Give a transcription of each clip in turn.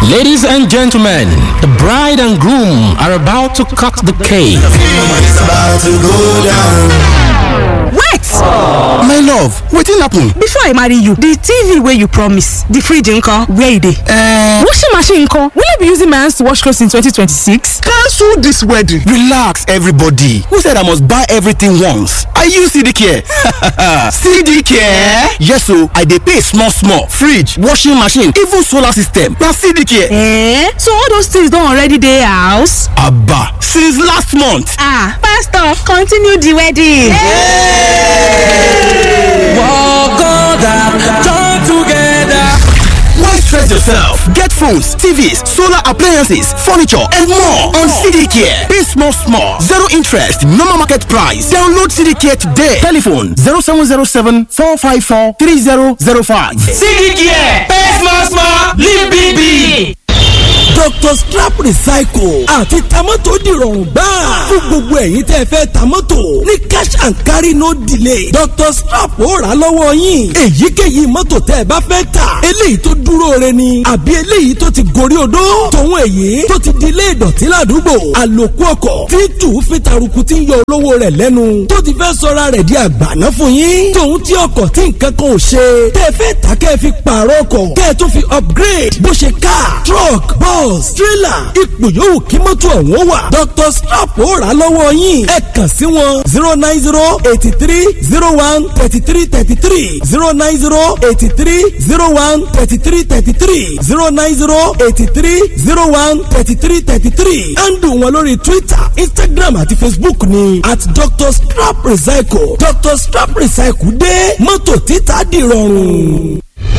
Ladies and gentlemen, the bride and groom are about to cut the cake. It's about to go down. wait my love wetin happen. before i marry you the tv wey you promise the fridge nko where e dey. Uh, washing machine nko will i be using my hands to wash clothes in 2026. cancel this wedding. relax everybody who said i must buy everything once i use cd care cd care yes o i dey pay small small fridge washing machine even solar system na cd care. Eh? so all those things don already dey house. aba since last month. ah pastor continue the wedding. Why stress yourself? Get phones, TVs, solar appliances, furniture, and more on CD Care. Pay small, small, zero interest, normal market price. Download CD Care today. Telephone 0707 454 3005. CD Care, pay small small, live big big. Dr. Strap Recycle àti tamọ́tò dìrọ̀rùn gbáà fún gbogbo ẹ̀yin tẹ́ fẹ́ tamọ́tò ní cash and carry no delay Dr. Strap ó rà lọ́wọ́ yín èyíkéyìí mọ́tò tẹ́ ẹ bá fẹ́ tà eléyìí tó dúró re ni àbí eléyìí tó ti gorí odó tòun èyí tó ti di ilé ìdọ̀tí ládùúgbò àlòkù ọkọ̀ tí tù fi taruku ti ń yọ olówó rẹ̀ lẹ́nu tó ti fẹ́ sọra rẹ̀ di àgbàná fún yín tòun tí ọkọ̀ tí nǹkan kan ò ṣe tẹ́ fẹ́ tà kẹ́ fi pààrọ̀ ọkọ̀ kẹ́ tó fi upgrade bó ṣe car truck bus trailer ipò yòówù kí mọ́tò ọ̀hún wà Dr. Strap ó rà lọ́wọ́ yín ẹ kàn sí wọn zero nine zero eighty three zero one thirty three thirty three zero nine zero eighty three zero one thirty three thirty three zero nine zero eighty three zero one thirty three thirty three handle wọn lórí Twitter Instagram àti Facebook ni at Dr. Strap Recycle Dr. Strap Recycle dé mọ́tò títà dìrọ̀rùn.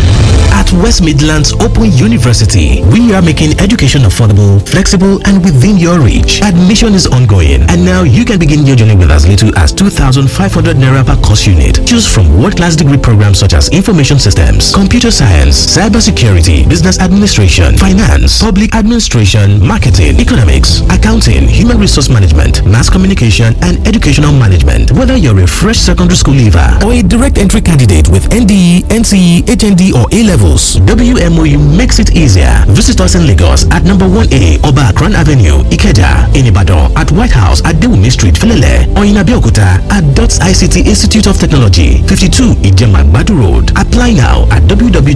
At West Midlands Open University, we are making education affordable, flexible, and within your reach. Admission is ongoing, and now you can begin your journey with as little as 2,500 naira per course unit. Choose from world-class degree programs such as information systems, computer science, cybersecurity, business administration, finance, public administration, marketing, economics, accounting, human resource management, mass communication, and educational management. Whether you're a fresh secondary school leaver or a direct entry candidate with NDE, NCE, HND, or A levels, WMOU makes it easier. Visit us in Lagos at number 1A Oba Akran Avenue, Ikeja, in Ibadan, at White House at Dewumi Street, Filele, or in Abeokuta at DOTS ICT Institute of Technology, 52 Ijema Badu Road. Apply now at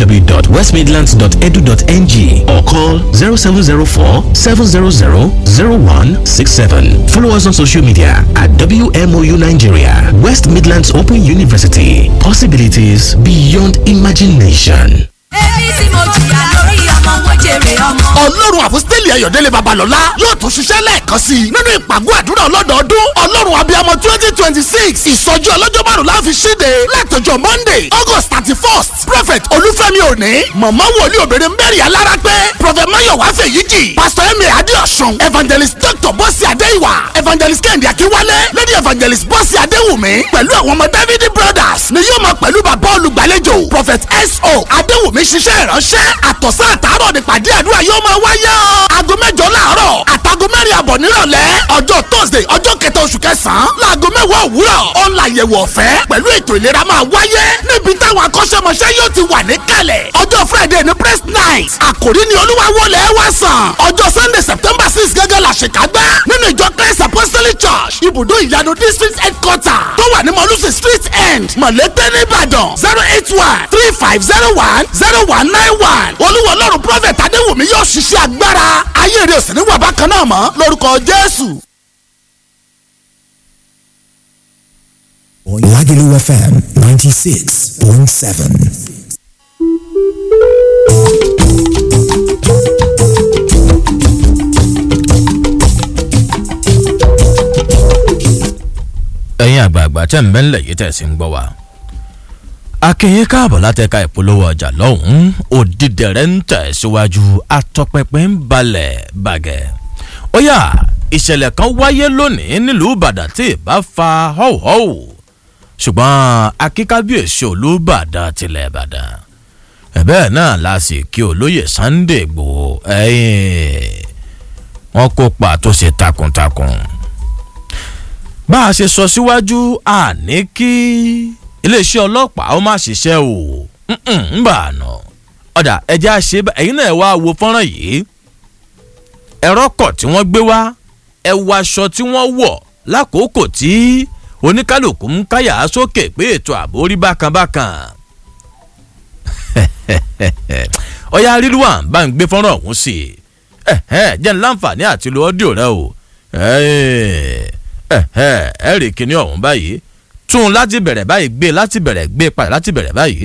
www.westmidlands.edu.ng or call 0704 700 0167. Follow us on social media at WMOU Nigeria, West Midlands Open University. Possibilities beyond imagination. èyí tí mo jìyà lórí ọmọ mo jèrè ọmọ. ọlọ́run àfọ́sítẹ́lì ayọ̀délé babalọ́lá yóò tún ṣiṣẹ́ lẹ́ẹ̀kan sí i nínú ìpàgọ́ àdúrà ọlọ́dọọdún ọlọ́run abiyamọ twenty twenty six ìsọjí ọlọ́jọ́ márùn la fi ṣíde látọjọ́ monday august thirty first prophet olúfẹ́mi òní mọ̀mọ́ wòlíì obìnrin mary alára pé prophet mayowa fèyíjì pastor emi adéọ̀sùn evangelist dr bọ́sì adéìwà evangelist kẹ́hìndé akínwálé lady evangelist bọ́sì adéwùmí pẹ̀lú àwọn ọmọ david brothers ni yóò máa pẹ̀lú bàbá olùgbàlejò prophet so adéwùmí ṣiṣẹ́ ìránṣẹ́ àtọ̀sán àtàárọ̀ nípàdé àdúrà yóò máa wáyé o. aago mẹ́jọ láàárọ̀ àtàgọ́ mẹ́rin àbọ̀ nírọ̀lẹ́ ọjọ́ thursday ọjọ́ kẹta oṣù kẹsàn-án láago mẹ́wàá òwúrọ̀ ọ̀nla àyẹ̀wò ọ̀fẹ́ pẹ̀lú ètò ìlera máa wáyé níbi táwọn akọ́ṣẹ́mọṣẹ́ yóò ti wà níkàlẹ̀ ọjọ́ friday ní press night àkòrí ni olúwa wọlé wá sàn ọjọ́ sunday september six gẹ́gẹ́ la ṣèkágbá nínú ìjọ christ apostolic church ibùdó ìyanu district headquarter tó wà ní mọ̀lúsì street end mọ̀lẹ́tẹ̀ nìbàdàn zero eight one three five zero one zero one nine one olúwa ọlọ́run prophet adéwùmí yóò ṣiṣẹ́ agbára ayé rẹ̀ sì ní wà bákan náà mọ́ lórúkọ jésù. Lagelu FM 96.7. ẹ̀yin àgbààgbà tẹ̀ ń bẹ́ńlẹ̀ yìí tẹ̀ sí ń gbọ́ wa. akínyìn káàbọ̀ látẹ̀ka ìpolówó ọjà lọ́hùn-ún òdìdẹ̀rẹ̀ ń tẹ̀síwájú atọ́pẹpẹ ń balẹ̀ bàgẹ́. ó yá ìṣẹ̀lẹ̀ kan wáyé lónìí nílùú ìbàdàn tí ìbá fa họ́wọ́họ́wọ́ ṣùgbọ́n akíkábíyèsí olúbàdàn tilẹ̀ ìbàdàn ẹ̀bẹ́ náà la sì kí olóyè sunday igbòho ẹ̀yìn wọn kópa tó ṣe takuntakun bá a ṣe sọ síwájú àní kí iléeṣẹ́ ọlọ́pàá ó má ṣiṣẹ́ o ń bà nà ọ̀dà ẹja ṣe ẹ̀yin náà wá wo fọ́nrán yìí ẹ̀rọ kọ̀ tí wọ́n gbé wá ẹ wo aṣọ tí wọ́n wọ̀ lákòókò tí oníkálukú ń káyà sókè pé ètò ààbò rí bákan bákan ọ̀yá rírúwà bá ń gbé fọ́nrán ọ̀hún sí i jẹ́ ní láǹfààní àti lo ọ́díò rẹ o ẹ rí kíní ọ̀hún báyìí tún un láti bẹ̀rẹ̀ báyìí gbé láti bẹ̀rẹ̀ gbé padà láti bẹ̀rẹ̀ báyìí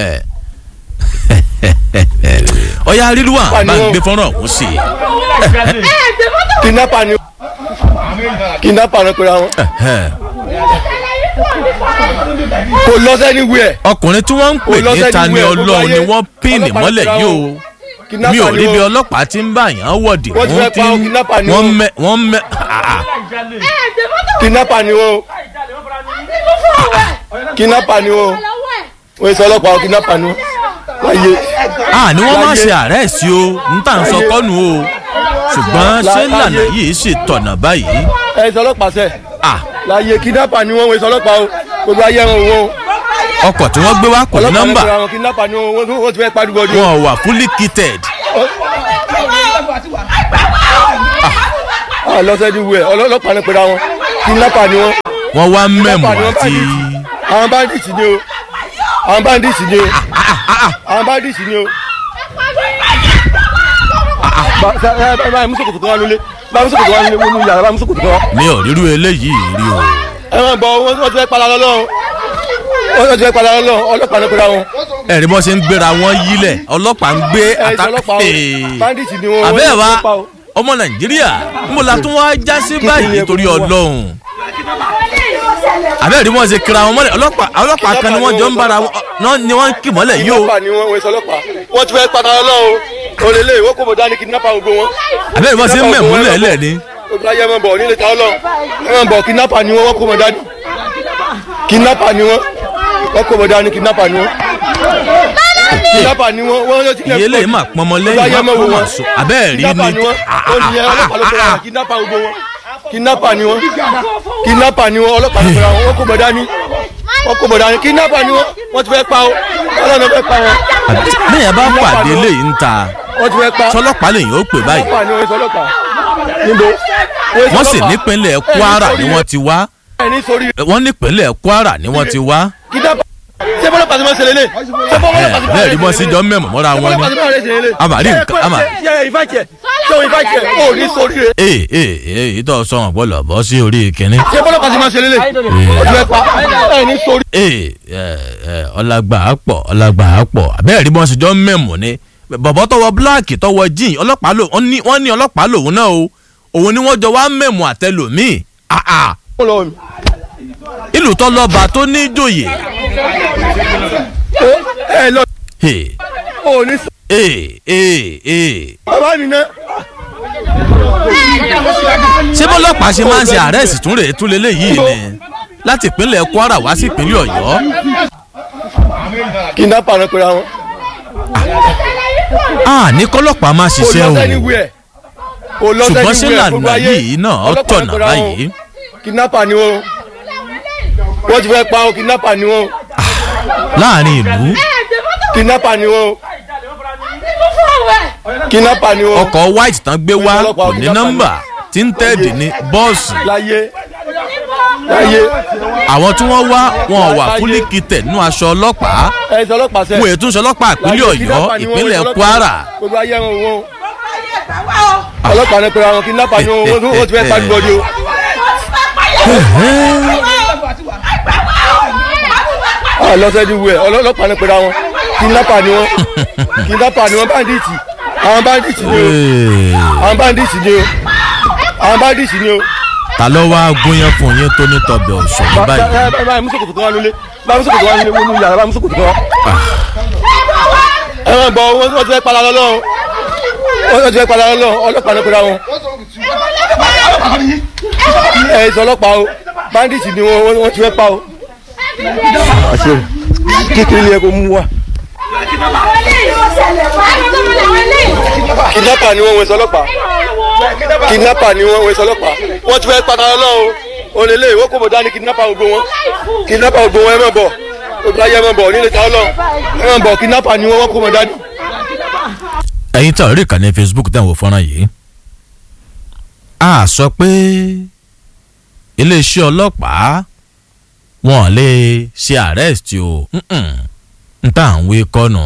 ọ̀yá rírúwà bá ń gbé fọ́nrán ọ̀hún sí i. kidnapper ni kidnapper ni pera wọn kò lọ sẹ́ni wíẹ̀. ọkùnrin tí wọ́n ń pè ní tani ọlọ́run ni wọ́n pín ní mọ́lẹ̀ yìí o mi ò rí bí ọlọ́pàá ti ń bá yàn wọ̀dì wọ́n ti wọ́n mẹ wọ́n mẹ. kidnapper ni o kidnapper ni o o yẹ sọ ọlọ́pàá kidnapper ni o láyé. a ni wọ́n máa ṣe àrẹ́sì o n tà ń sọ kọ́nu o ṣùgbọ́n ṣé lànà yìí ṣe tọ̀nà báyìí. ẹ sọ ọlọ́pàá sẹ́ láyé kidnapper ni wọ́n wọ́n sọ ọlọ́pàá o gbogbo ayé ẹran òun o ọkọ̀ tí wọ́n gbé wá kò ní nọ́mbà wọ́n ti fẹ́ pariwo ọdún. wọn wà fully kitted. lọ́sẹ̀ di wẹ̀ ọlọ́pàá ní pẹ̀lú àwọn kidnapper ni wọ́n. wọ́n wá mẹ́mù àti. àwọn bandits ni o àwọn bandits ni o àwọn bandits ni o. báyìí musokoto kan wà lólé báyìí musokoto kan wà lólé wọnú yàrá báyìí musokoto kan. mi ò rírú eléyìí rí o. ẹ máa bọ wọn ti fẹ́ padà lọ́lọ́run wọ́n ti fẹ́ padà lọ́lọ́run ọlọ́pàá ní pẹ̀lú àwọn ẹ̀rí bọ́ ṣe ń gbéra wọn yílẹ̀ ọlọ́pàá ń gbé àbẹ́ẹ̀ wa ọmọ nàìjíríà mo la tún wá já sí báyìí nítorí ọlọ́run àbẹ́ẹ̀ rí wọn ṣe kíra wọn mọ́lẹ̀ ọlọ́pàá kan ni wọ́n jọ ń bára wọn ni wọ́n ń kì mọ́lẹ̀ yìí o. wọ́n ti fẹ́ padà lọ́lọ́run olèlè ìwé kò mọ̀ dání kidnapper gbogbo wọn. àbẹ́ẹ̀ rí wọn ṣe ń mẹ̀mú lẹ́lẹ̀ ni. olùdarí ẹ̀ máa bọ̀ nílé ta ọlọ́run ẹ̀ máa bọ̀ kidnapper ni wọ́n wọ́n kò mọ̀ dání kidnapper ni wọ́n wọ́n kò mọ̀ dání kidnapper ni wọ́n kidnapper ni wọ́n wọ́n yóò ti iye lè má pọnmọ lẹ́yìn má pọnmọ àṣọ abẹ́ẹ̀ rí ni. kidnapper gbogbo wọn kidnapper ni wọ́n kidnapper ni wọ́n ọlọ́pàá ló pẹ̀lú àwọn wọ́n kò mọ̀ dání wọ́n kò mọ̀ dání kidnapper ni wọ́n wọ́n ti fẹ́ pa o ọlọ́run fẹ́ pa wọn. bẹ́ẹ̀ bá pàdé léyìí ń ta wọ́n ti fẹ́ pa sọlọ́pàá lèyìn ó pè báyìí. kidnapper ni wọ́n sọlọ́pàá níbo. wọ́n sì nípínlẹ̀ kwara ni wọ́n ti wá wọ́n nípínlẹ̀ kwara ni wọ́n ti wá. ṣé bọ́lá pàṣẹ máa ń ṣẹlẹ̀ lé. bẹ́ẹ̀ rí wọ́n sí jọ mẹ́mọ̀ mọ́ra wọn ni amari nǹkan ama. ee ee ee ìtọ́ sọ wọn bọ́lọ̀ bọ́ sí orí kínní. ṣé bọ́lá pàṣẹ máa ń ṣẹlẹ̀ lé. ojú ẹ pa ẹ ní sórí. ee ọlágbà á pọ̀ ọlágbà á pọ̀ bẹ́ẹ̀ rí wọ́n sí jọ mẹ́mọ̀ ni bọ̀bọ̀ tọwọ́ bíláàkì tọwọ́ jíìn ọlọ́pàá lò wọ́n ní ọlọ́pàá lòun náà o òun ni wọ́n jọ wá mẹ́mọ̀ àtẹlòmíì ìlú tó lọ́ba tó ní ìjòyè. ẹ lọ. o ní. ee ee ee. bàbá mi ná. ṣé bọ́lọ́pàá ṣe máa ń ṣe àrẹ́sì tún rèé tún lélẹ́yìí ni láti ìpínlẹ̀ kwara wá sí ìpínlẹ̀ ọ̀yọ́. kidnapper náà pera wọn. a ní kọ́lọ́pàá máa ṣiṣẹ́ o o lọ ṣùgbọ́n ṣé lànà yìí náà tọ̀nà báyìí. kidnapper ni wọn wọ́n ti fẹ́ pa o kidnapper ni wọ́n. láàrin ìlú. kidnapper ni wọ́n. kidnapper ni wọ́n. ọkọ̀ white tán gbé wá kò ní nọ́mbà tí ń tẹ́ẹ̀dì ní bọ́ọ̀sì. láyé láyé. àwọn tí wọ́n wá wọn wà fúlí kìtẹ̀ nínú aṣọ ọlọ́pàá. ẹ sọ ọlọ́pàá sẹ. wọ́n ètò ọlọ́pàá ìpínlẹ̀ ọ̀yọ́ ìpínlẹ̀ kwara. gbogbo ayé ẹran òun o. ọlọ́pàá ní pẹ̀lú àwọn kidnapper ni wọ́n wọ́n ti fẹ́ pariwo ọdún o lọ́sẹ̀ di wẹ̀ ọlọ́pàá ní pẹ̀lú àwọn kidnapper ni wọ́n kidnapper ni wọ́n bandits àwọn bandits ni o àwọn bandits ni o àwọn bandits ni o. ta ló wá gúnyán fún yín tó ní tọbẹ̀ òṣèlú báyìí. báyìí musokoto kan wà lólé báyìí musokoto wà lólé wọnú yàrá báyìí musokoto kan wà. ẹ máa bọ̀ wọ́n ti fẹ́ padà lọ́lọ́run wọ́n ti fẹ́ padà lọ́lọ́run ọlọ́pàá ní pẹ̀lú àwọn. ẹ sọ ọlọ́pàá o bandits ni wọ́n ti fẹ́ pa o kékeré yẹ kó mú wa. kidnapper ni wọ́n wẹ̀ sọlọ́pàá kidnapper ni wọ́n wẹ̀ sọlọ́pàá wọ́n ti fẹ́ padà lọ́wọ́ olèlè ìwé kò mọ̀ dání kidnapper gbogbo wọn kidnapper gbogbo wọn ẹ má bọ̀ olùdarí ẹ má bọ̀ nílé ta ọlọ́ ẹ má bọ̀ kidnapper ni wọ́n wọ́n kò mọ̀ dání ẹ̀yin tí ọ̀rẹ́ ìkànnì facebook tẹ̀ ń wo fọ́nrán yìí a sọ pé iléeṣẹ́ ọlọ́pàá wọn lè ṣe arrest o n tà ń wé kọ́nà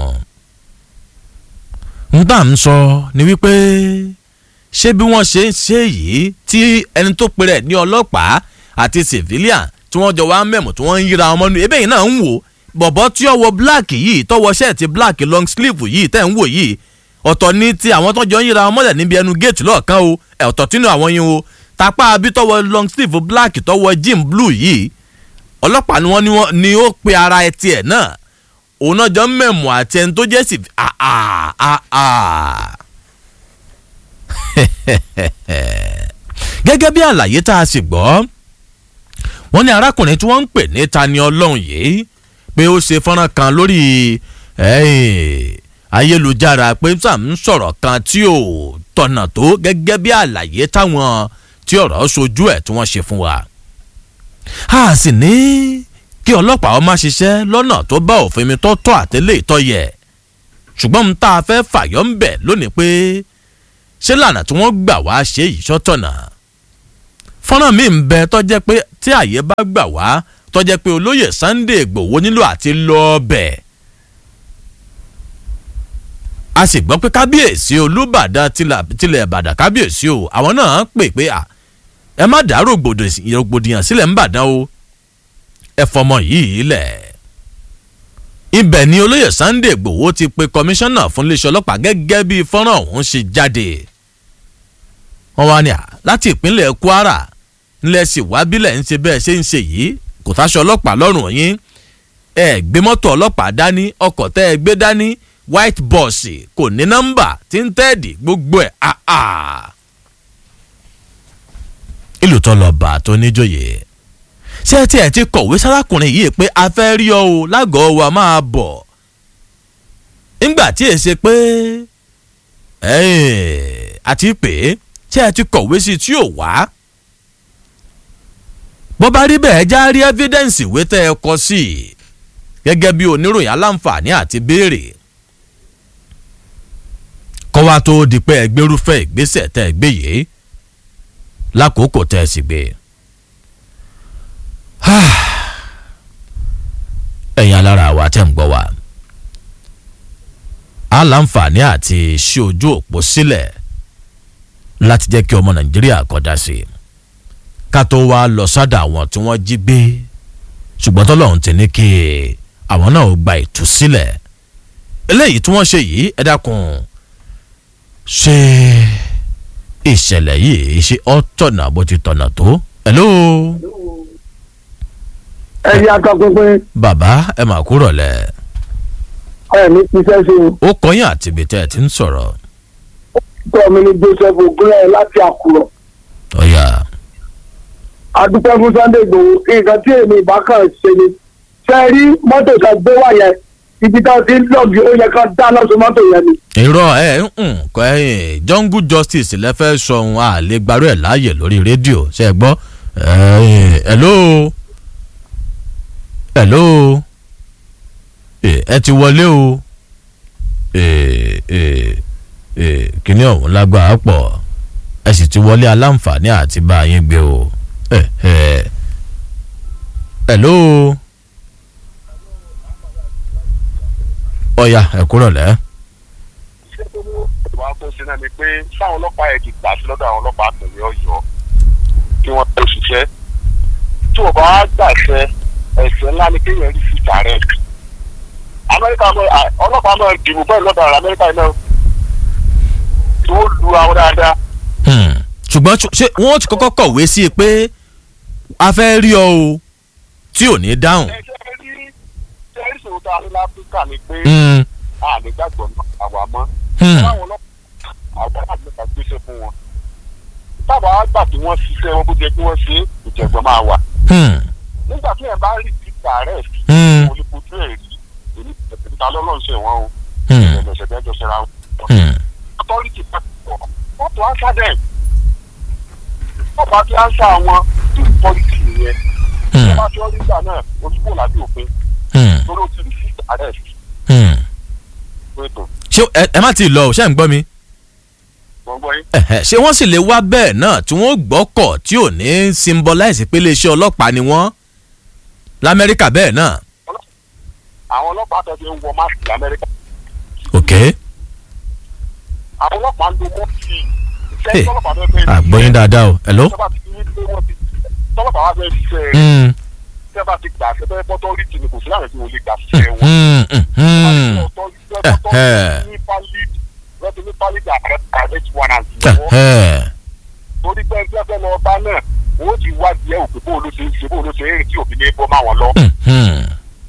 n tà ń sọ ni wípé ṣé bí wọ́n ṣe ń ṣe yìí tí ẹni tó pe rẹ̀ ní ọlọ́pàá àti civilian tí wọ́n jọ wá mẹ́mọ̀ tí wọ́n ń yíra ọmọ nù ebe yìí náà ń wò bọ̀bọ̀ tí ó wọ black yìí tọwọ́ ṣẹ́ẹ̀tì black long sleeve yìí tẹ̀ ń wò yìí ọ̀tọ̀ ní ti àwọn tó jọ ń yíra ọmọdé níbi ẹnu géètì lọ́ọ̀kan o ọ̀tọ̀ tínú àwọn yín o tapá abí tọwọ́ long sleeve black tọwọ́ jean blue yìí ọlọ́pàá ni wọ́n ní wọ́n ni ó pe ara ẹ tiẹ̀ náà òun náà jọ ń mẹ̀mọ́ àti ẹni tó jẹ́ sí gẹ́gẹ́ bí àlàyé tá a sì gbọ́ wọ́n ní arákùnrin tí wọ́n ń pè ní tani ọlọ́run yìí pé ó ṣe fọ́nrán kan lórí ayélujára pé sam ń sọ̀rọ̀ kan tí ò tọ̀nà tó gẹ́gẹ́ bí àlàyé táwọn tí ọ̀rọ̀ sojú ẹ̀ tí wọ́n ṣe fún wa. a sì ní kí ọlọ́pàá ọmọ ṣiṣẹ́ lọ́nà tó bá òfin mi tó tọ́ àtẹ́lẹ̀ ìtọ́yẹ ṣùgbọ́n n tá a fẹ́ fàyọ́ ń bẹ̀ lónìí pé ṣé lànà tí wọ́n gbà wá ṣe yìí ṣọ́tọ̀nà fọ́nrán mi ń bẹ tọ́jẹ́ pé tí àyè bá gbà wá tọ́jẹ́ pé olóyè sunday igbòho nílò àti lọ bẹ̀. a sì gbọ́ pé kábíyèsí olùbàdàn tilẹ̀ ìbàdàn kábíyèsí o àwọn náà pè pé ẹ má dá rògbòdìyàn sílẹ̀ ń bàdàn o ẹ fọmọ yìí lẹ̀. ibẹ̀ ni olóyè sunday igbòho ti pe kọmíṣánná fún iléeṣẹ́ ọlọ́pàá gẹ́gẹ́ bí fọ́nrán ọ̀hún ṣe jáde. wọ́n wá ní à láti ìpínlẹ̀ kwara ńlẹ̀ sì wá bílẹ̀ ń ṣe bẹ́ẹ̀ ṣe ń ṣe yìí kò táṣọ ọlọ́pàá lọ́rùn yín ẹ gbé mọ́tò ọlọ́pàá dání ọkọ̀ tẹ́ ẹ gbé dání white bus kò ní nọ́mbà tí ń tẹ́ẹ̀dì gbogbo ẹ̀ àà. ìlú tó lọ bá tó níjòyè ṣé tí ẹ ti kọ̀wé sárákùnrin yìí pé a fẹ́ rí ọ o lágọ̀ọ́ wa máa bọ̀ ńgbà tí èsè pé àti pé ṣé ẹ ti kọ̀wé sí tí ò wá bó bá rí bẹ́ẹ̀ já rí evidence ìwé tẹ́ ẹ kọ sí i gẹ́gẹ́ bí oníròyìn aláǹfààní àti béèrè kọ́ wa tó di pé ẹgbẹ́rúfẹ́ ìgbésẹ̀ tẹ́ ẹ gbé yìí lákòókò tẹ́ ẹ sì gbé. ẹ̀yin alára wa tẹ́ ń gbọ́ wa aláǹfààní àti ṣí ojú òpó sílẹ̀ láti jẹ́ kí ọmọ nàìjíríà kọjá sí i ká tó wá lọ sọ́dọ̀ àwọn tí wọ́n jí gbé ṣùgbọ́n tọ́lọ́run ti ní kí àwọn náà gba ìtúsílẹ̀ eléyìí tí wọ́n ṣe yìí ẹ dákun ṣe ìṣẹ̀lẹ̀ yìí ṣe ọ́ tọ̀nà bó ti tọ̀nà tó. hello. ẹ yá ká pínpín. bàbá ẹ mà kúrọ̀ lẹ̀. ẹ ní iṣẹ́ ṣe. ó kọyìn àti ibi tẹ́ ẹ ti ń sọ̀rọ̀. tọ́ mi ní joseph ogunlẹ̀ láti àkùrọ̀. ọ̀yà adúpẹ́ fún sunday igbòho nǹkan tí èmi ìbákan ṣe ni ṣe rí mọ́tò kan gbé wá yẹn ibi tá a ti ń lọ́ọ̀gì ó yẹ ká dáná sun mọ́tò yẹn ni. irọ́ ẹ ń kọ́ ẹ jungle justice lẹ́fẹ̀ẹ́ sọ ohun àlè gbarú ẹ̀ láàyè lórí rédíò ṣe é gbọ́ hello hello ẹ ti wọlé o kíní ọ̀hún lágbára pọ̀ ẹ sì ti wọlé aláǹfààní àti bá yín gbé o hello ọ̀ya ẹ̀kúrọ̀ lẹ́. ìwà tó ṣe náà ni pé sáwọn ọlọ́pàá yẹn ti gbà sí lọ́dọ̀ àwọn ọlọ́pàá àtẹ̀lé ọ̀yọ́ kí wọ́n tó ṣiṣẹ́ tí wọ́n bá wá gbàṣẹ ẹ̀sẹ̀ ńlá ni kéèyàn rí sí tààrẹ̀ amẹ́ríkà ọlọ́pàá náà dìbò bẹ́ẹ̀ lọ́dọ̀ àwọn amẹ́ríkà náà tí wọ́n lu àwọn dáadáa. ṣùgbọ́n ṣé wọ́n ti kọ́kọ́ kọ̀wé sí i pé a fẹ́ rí ọ o tí ò ní dáhùn. ẹ ṣe rí ṣe rí ìṣòro tá a ní láfíríkà ni pé a lè gbàgbọ́ àwa mọ́. báwọn ọlọ́pàá àwọn àgbẹ̀ká gbéṣẹ́ fún wọn. tábà á gbà tí wọ́n ṣiṣẹ́ wọn bó jẹ́ kí wọ́n ṣe ìjẹ̀gbọ́n máa wà. nígbà tí ẹ̀ bá rí ti tààrẹ̀ mo lè kojú ẹ̀ rí èmi ìta lọ́lọ́run ṣe wọ́n o. ẹ̀ẹ́dẹ̀ṣẹ̀ bẹ́ẹ̀ jọ ṣẹra wọn. authority pàtó wọ́n tó answer them. wọ́n bá ti answer wọn to policy yẹn. wọ́n bá ti ọ́ nígbà náà ojúbò lábẹ́ òfin. lórí o ti receive arrest. ṣé ẹ ẹ má ti lọ o ṣé ń gbọ́ mi gbọ̀ngbọ̀n yín. ẹ̀hẹ̀, ṣé wọ́n sì lè wá bẹ́ẹ̀ náà tí wọ́n gbọ́kọ̀ tí ò ní symbolize pé iléeṣẹ́ ọlọ́pàá ni wọ́n lamẹ́ríkà bẹ́ẹ̀ náà. àwọn ọlọ́pàá tó ti ń wọ máàkì lamẹ́ríkà ok àwọn ọlọ́pàá ń lo mọ́tì Hey, iṣẹ́ tọ́lọ́pàá fẹ́ fẹ́ àgbọ̀yìn dáadáa o hello. tọ́lọ́pàá ti ní pé wọ́n ti tọ́lọ́pàá wá fẹ́ ṣiṣẹ́ Mm, tẹ́ bá ti gbà ṣẹ́ bẹ́ẹ̀ bọ́tọ́ rí tì ní kò sí láwọn tí wọ́n lè gbà ṣiṣẹ́ wọn. mm, mm, mm. Ẹ̀hẹ́. ní pálí lọ́tún ní pálí dà private warrant lọ́wọ́ Ẹ̀hẹ́. torí pé ẹgbẹ́ fẹ́ lọ bá náà wọ́n ti wá díẹ̀ òkè bó ló ṣe ń ṣe bó ló ṣe ń rìn tí òbí ní bọ́ máa wọn lọ. Hmm.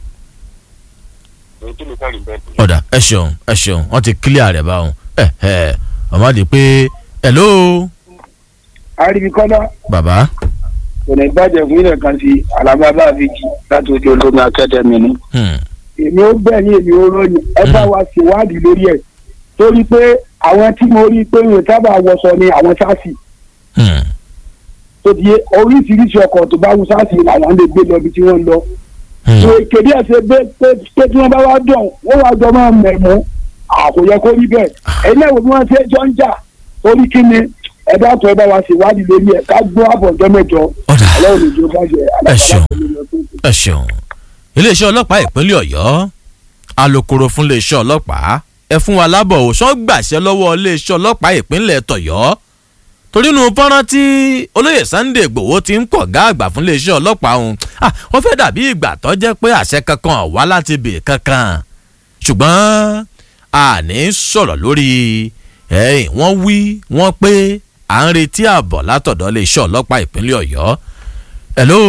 èyí tí mi fẹ́ rìn bẹ́ẹ̀ ni. ọ̀dà ẹ ṣeun ẹ ṣeun wọ́n ti clear rẹ̀ báwọn ẹ̀hẹ̀ ọmọdé pé hello àríbi kọ́lá bàbá kò ní bàjẹ́ fún ilẹ̀ kan sí alábàbà àbíjì láti ojú olómi akẹ́dẹ̀mí ni. Hmm. èmi ó bẹ̀ ní èmi ó ròyìn ẹ bá wa ṣèwádìí lórí ẹ̀ torí pé àwọn tí mo rí pé wọn sábà wọṣọ ni àwọn sáàsì Hmm. tó di oríṣiríṣi ọkọ̀ tó bá wù sáàsì làwọn lè gbé lọ ibi tí wọ́n ń lọ. tó kéde ẹ̀ ṣe pé pé pé tí wọ́n bá wá dùn wọ́n wá jọ máa mẹ̀mú àkòyẹ kó rí bẹ́ẹ̀ ẹ̀yin náà wò bí wọ́n ṣe jọ ń jà torí kí ni ẹ dákun ẹ bá wa ṣèwádìí lórí ẹ̀ ká gbọ́ àbọ̀jọ́ mẹ́jọ ọlọ́run lè jọ bàjẹ́ ẹ ṣeun ẹ ṣeun iléeṣẹ́ ọlọ́pàá ìpínlẹ̀ ọ̀yọ́ alūkkóró fún iléeṣẹ́ ọlọ́pàá ẹ fún wa lábọ̀ ò sọ́n gbàṣẹ lọ́wọ́ iléeṣẹ́ ọlọ́pàá ìpínlẹ̀ tọ̀yọ́ torí nu fọ́nrán tí olóyè sunday igbòho ti ń pọ̀ gá àgbà fún iléeṣẹ́ ọlọ́pàá ọ̀hún ah wọ́n fẹ́ dàbí ìgbà tó jẹ́ pé àṣẹ kankan wá láti bè kankan ṣùgbọ́n a ní sọ̀rọ̀ lórí ẹ̀yìn wọ́n wí wọ́n pé à ń retí ààbọ̀ látọ̀dọ̀ iléeṣẹ́ ọlọ́pàá ìpínlẹ̀ ọ̀yọ́ hello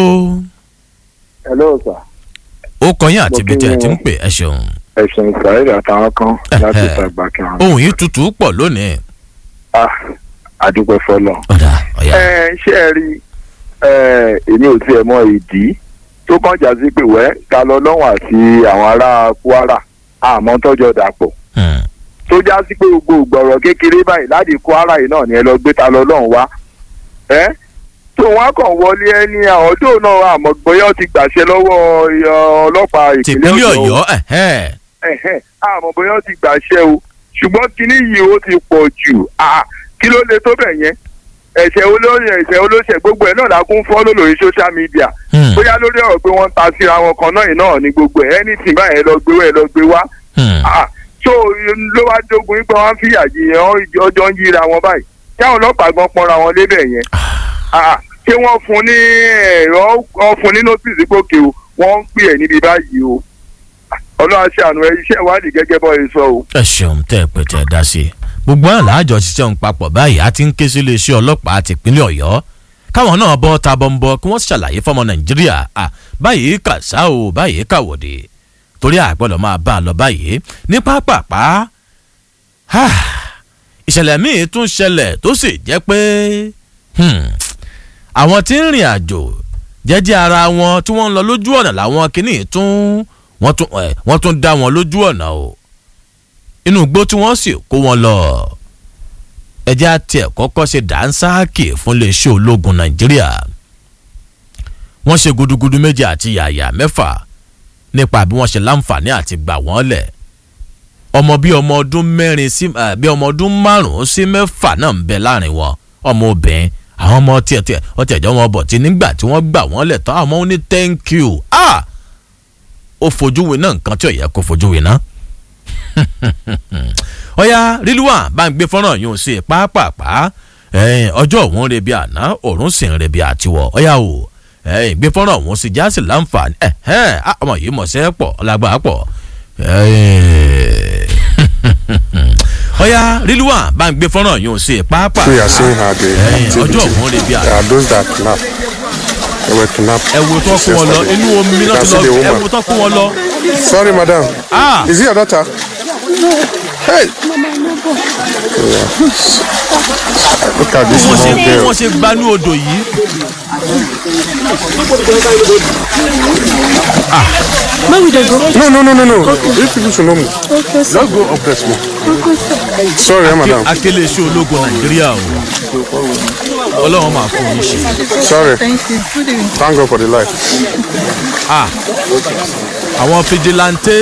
hello sir. ó kọyìn àti Mo ibi kí tí ẹ yín ti ń o. pè ẹ ṣeun. ẹ̀sìn ìsàlẹ̀ àtàwọn kan láti Ẹ̀hẹ́. ìtàgbà kẹrin. ohun yìí tutù pọ̀ lónìí. ah àdúpẹ́ fọlọ́. ẹ ṣé ẹ rí ẹ èmi ò tiẹ̀ mọ ìdí tó kàn já sí pé wẹ́ ta lọ lọ́wọ́ àti àwọn ará kwara àmọ́ tọ́jọ́ dàpọ̀. tó já sí pé gbogbo ìgbọ̀rọ̀ kékeré báyìí láti kwara yìí náà ni ẹ lọ gbé ta lọ lọ́hùn wá. ẹ tó wọn kàn wọlé ẹni àwọn tó náà àmọ́ bóyá ó ti gbàṣẹ lọ́wọ́ ẹ, ọlọ́pàá ìpínlẹ̀ tìpínlẹ̀ ọ̀yọ́ ọ̀yọ́ ẹ̀hẹ́. ẹ̀hẹ́n, àmọ́ bóyá ó ti gbàṣẹ o ṣùgbọ́n kinní yìí ó ti pọ̀ jù Ah, kí ló lè tó bẹ̀ yẹn ẹ̀ṣẹ̀ olóyè ẹ̀ṣẹ̀ olóṣẹ̀ gbogbo ẹ̀ náà la kún fọ́lọ́ lórí social media bóyá lórí ọ̀rọ̀ pé wọ́n ń ta síra wọn kan náà yìí náà ni gbogbo ẹ̀ anything báyẹn lọ gbé wá ẹ lọ gbé wá Ah, so ló wá jogun yín pé wọ́n ń fìyà jìyàn ọjọ́ ń yíra wọn báyìí kí àwọn ọlọ́pàá gan pọnra wọn lébẹ̀ yẹn Ah, ṣé wọ́n fún ní ẹ̀rọ wọ́n fún ní notice pé òkè o wọ́n ń pè ẹ̀ níbi báyìí o ọlọ́run aṣàánú ẹ iṣẹ́ ìwádìí gẹ́gẹ́ bọ́ ẹ sọ o. ẹ ṣeun tẹ́ ẹ pé tẹ́ ẹ dá sí i. gbogbo àlà àjọ ṣiṣẹ́ ń papọ̀ báyìí a ti ń ké sí iléeṣẹ́ ọlọ́pàá tìpínlẹ̀ ọ̀yọ́ káwọn náà bọ́ ta bọ́ńbọ́ kí wọ́n ṣàlàyé fọmọ nàìjíríà à báyìí kà sá o báyìí kà wòde torí àgbọ̀dọ̀ máa bá a lọ báyìí ní pápápá Ah, ìṣẹ̀lẹ̀ míì tún ṣẹlẹ̀ tó sì jẹ́ pé hmm, àwọn tí ń rìn àjò jẹ́jẹ́ ara wọn tí wọ́n ń lọ lójú ọ̀nà làwọn kìíní tún wọ́n tún ẹ̀ wọ́n tún dá wọn lójú ọ̀nà o inú igbó tí wọ́n sì kó wọn lọ ẹjẹ́ àti ẹ̀ kọ́kọ́ ṣe dánsáàkì fún iléeṣẹ́ ológun nàìjíríà wọ́n ṣe gudugudu méje àti yàyà mẹ́fà nípa bí wọ́n ṣe láǹfààní àti gbà wọ́n lẹ̀ ọmọ bíi ọmọ ọdún mẹ́rin sí eh, bíi ọmọ ọdún márùn-ún sí mẹ́fà náà ń bẹ láàrin wọn ọmọ obìnrin àwọn ọmọ tiẹ̀ tiẹ̀ ọtí ẹ̀jọ́ wọn bọ̀ tí nígbà tí wọ́n gbà wọ́n lẹ̀ tán àwọn ọmọ ó ní thank you ah ó fojú wé náà nǹkan tí ò yẹ kó fojú wé náà ọ̀ya rílùwà bá ń gbé fọ́nrán yìí sí i pàápàá ẹ̀yìn ọjọ́ òun ń rebi àná òórùn sì ń rebi àtiwọ̀ ọ̀ya o ẹ̀yìn gbé fọ́nrán òun sí jásì láǹfààní ẹ̀hẹ́n á, ọmọ yìí mọ̀ sẹ́ pọ̀ ọlágbà pọ̀ ẹ̀yìn ọ̀ya rílùwà bá ń gbé fọ́nrán yìí sí i pàápàá We are seeing how the ẹ̀yìn ọjọ́ activity. òun ń rebi There àná are those that kidnap. They were kidnapped. ẹ wo tó kó wọn lọ inú omi You náà can ti see the lọ ẹ woman. wo tó kó wọn lọ. Sorry, madam. Ah. Is it your daughter? Hey. Look at this wọ́n ṣe small girl. wọ́n ṣe gbanú odò yìí. Where will they go? No, no, no, no, no. These people should know me. Okay, Let's go up there small. Sorry, eh, madam. akélé iṣẹ́ ológun nàìjíríà o. ọlọ́run máa fún yín ṣe. Sorry. Thank you. Good evening. Thank God for the life. Ah, àwọn fijilantè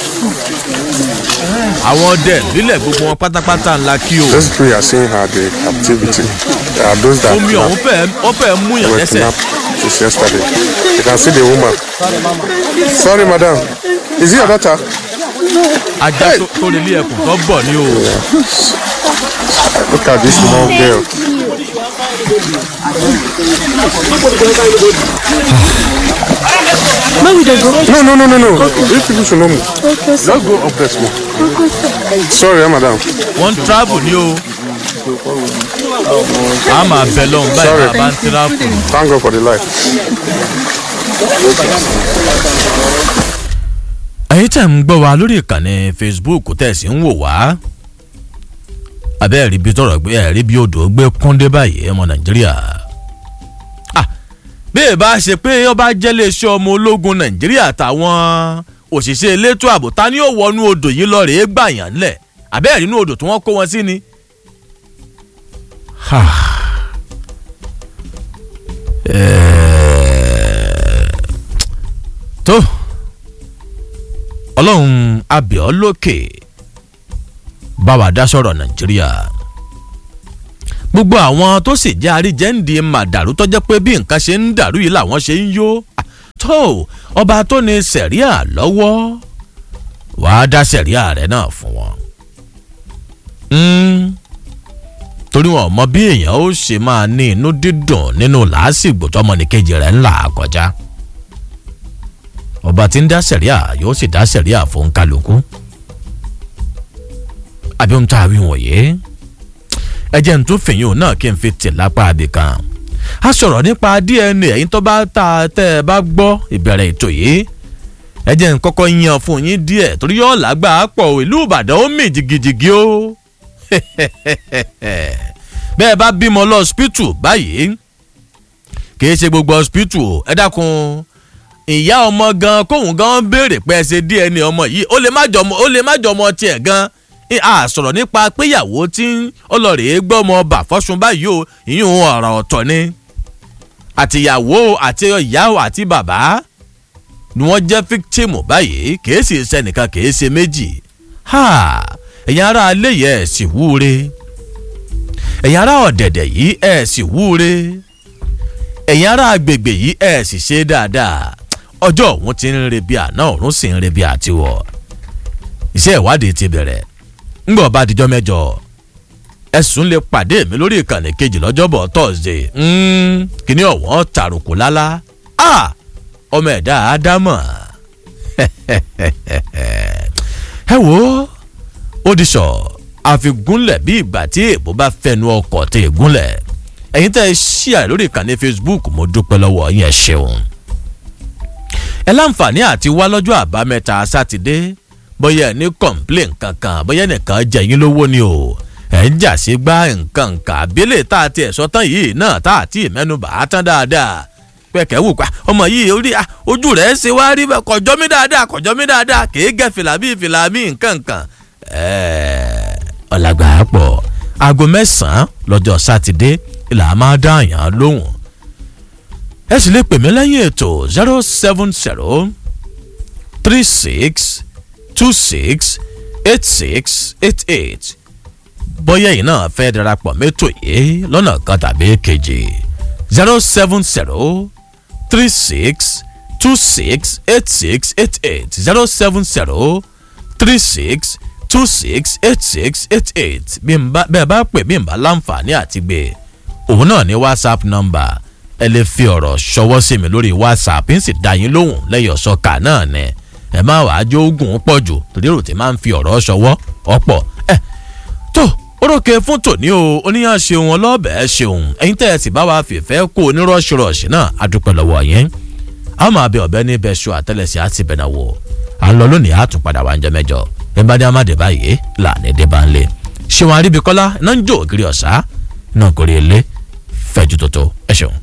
àwọn ọdẹ lílẹ̀ gbogbo wọn pátápátá ńlá kí o. Those people you are seeing are the captivity. They are those that omi ọ̀hún fẹ́ ọ fẹ́ mú yàn were lẹ́sẹ̀. kidnapped since yesterday. You can see the woman. Sorry, madam. Is it your daughter? ajá tó- tó lè lé ẹkùn tó bọ̀ ní o. Look at this small girl. Where we dey go? No, no, no, no, no. These people should know me. Okay, sir. Let's go up there small. Okay, sir. Sorry, madam. wọ́n ń travel ní o. a máa bẹ lọ́hùn báyìí Sorry. máa bá ń travel. Thank God for the life. ẹ̀yin tẹ̀ ń gbọ́ wa lórí ìkànnì facebook tẹ̀ sí ń wò wá. abẹ́ ẹ̀rí bí tọrọ gbé ẹ̀rí bí odò gbé kúndé báyìí ọmọ nàìjíríà. Ah, bí ẹ bá ṣe pé ọba jẹ́lé iṣẹ́ ọmọ ológun nàìjíríà táwọn òṣìṣẹ́ elétò ààbò ta ni ó wọnú odò yìí lọ rèé gbàyàn ńlẹ̀ abẹ́ ẹ̀rí inú odò tí wọ́n kó wọn sí ni. Ha. Eh, tó ọlọ́run abẹ́ọ́ lókè bá wa dá sọ̀rọ̀ nàìjíríà gbogbo àwọn tó sì jẹ́ àríjẹ́ǹdì màdàrú tọ́jọ́ pé bí nǹkan ṣe ń dàrú yìí làwọn ṣe ń yó tó ọba tó ní sẹ̀ríà lọ́wọ́ wàá dá sẹ̀ríà rẹ̀ náà fún wọn. Mm, torí wọn ò mọ bí èèyàn ó ṣe máa ní inú dídùn nínú làásìgbò tọmọnìkejì rẹ̀ ńlá kọjá ọba tí ń dá sẹ̀ríà yóò sì dá sẹ̀ríà fún kálukú àbí ohun tá a wí wọ̀nyí ẹ jẹ́ n tún fìyìn òun náà kí n fi tì lápá abì kan a sọ̀rọ̀ nípa dna ẹ̀yin tó bá ta tẹ́ ẹ bá gbọ́ ìbẹ̀rẹ̀ ètò yìí ẹ jẹ́ n kọ́kọ́ yan fún yín díẹ̀ torí yóò lágbà pọ̀ ìlú ìbàdàn ó mì jìgìjìgì o bẹ́ẹ̀ bá bímọ lọ hospital báyìí kì í ṣe gbogbo hospital o ẹ dákun ìyá ọmọ gan kóhun gan béèrè pé ẹ ṣe dna ọmọ yìí ó lè má jọmọ ó lè má jọmọ tiẹ̀ gan a sọ̀rọ̀ nípa péyàwó tí ọlọ́rẹ̀ẹ́ gbọ́mọ bà fọ́sùn báyìí o ìyún ọ̀rọ̀ ọ̀tọ̀ ni àtìyàwó àti ìyá àti bàbá ni wọ́n jẹ́ victim báyìí kìí sì sẹ́nìkan kìí ṣe méjì ẹ̀yin ará alẹ́ yẹ ẹ̀ sì wúre ẹ̀yin ará ọ̀dẹ̀dẹ̀ yìí ẹ̀ sì wúre ẹ̀yin ará agbègbè yìí ẹ̀ sì ṣe dáadáa ọjọ́ òun ti ń re bí àná òun sì ń re bí àtiwọ̀ iṣẹ́ ìwádìí ti bẹ̀rẹ̀ ńgbọ̀ bá dijọ́ mẹ́jọ ẹ̀sùn lè pàdé mi lórí ìkànnì kejì lọ́jọ́bọ̀ thursday kíní ọ̀wọ́n tàrùkù lálá ọmọ ẹ̀dá ádámọ̀ ẹ wo ó di sọ àfigúnlẹ̀ bí ìgbà tí èbó bá fẹnu ọkọ̀ tẹ ìgúnlẹ̀ ẹ̀yin tẹ́ ẹ ṣíà lórí ìkànnì facebook mo dúpẹ́ lọ́wọ́ yín ẹ ṣeun ẹ láǹfààní àti wá lọ́jọ́ àbámẹ́ta sátidé bóyá ẹ ní complain kankan bóyá nìkan jẹ yín lówó ni o ẹ ń jà sí gbá nǹkan nǹkan àbílẹ̀ tá a ti ẹ̀ sọ tán yìí náà tá a ti mẹ́nubà á tán dáadáa pẹ̀kẹ́ wù pa ọmọ yìí orí ojú rẹ̀ ṣe wá rí bẹ́ẹ̀ kọjọ́ mi dáadáa kọjọ́ mi dáadáa kì í gẹ̀ fìlà bíi fìlà mi nǹkan nǹkan ọ̀làgbà pọ̀ aago mẹ́sàn-án lọ́jọ́ sátidé ìlà máa dá àyàn lóhùn ẹ sì lè pè mí lẹ́yìn ètò zero seven zero three six two six eight six eight eight bóyá yìí náà fẹ́ darapọ̀ mẹ́tò yìí lọ́nà kan tàbí kejì zero seven zero three six two six eight six eight eight zero seven zero three six two six eight six eight eight bí n bá bẹ́ẹ̀ bá pè bí n bá láǹfààní àti gbé òun náà ní whatsapp number ẹ lè fi ọ̀rọ̀ ṣọwọ́ sí mi lórí whatsapp ń sì dá yín lóhùn lẹ́yìn ọ̀ṣọ́ka náà ni ẹ má wàá jó oògùn pọ̀ jù torí èrò tí máa ń fi ọ̀rọ̀ ṣọwọ́ ọ̀pọ̀ ẹ tó orókè fún tòní o oníyàn ṣeun ọlọ́bẹ̀ẹ́ ṣeun ẹ̀yin tẹ́ ẹ sì bá wa fìfẹ́ kó onírọ̀ṣirọ̀ṣì náà adúpẹ́ lọ́wọ́ yẹn a máa bẹ ọ̀bẹ ní bẹ́ṣọ àtẹlẹsẹ̀ àti bẹ̀nà wò à ń lọ lónìí àtúnpadà wà ń jẹ mẹ́jọ nígbàdí amáde báyìí làní dé bá ń lé ṣéwọn aríbikọ́lá náà ń jó ògiri ọ̀sá náà kórè ilé fẹ́jú tótó ẹ ṣeun.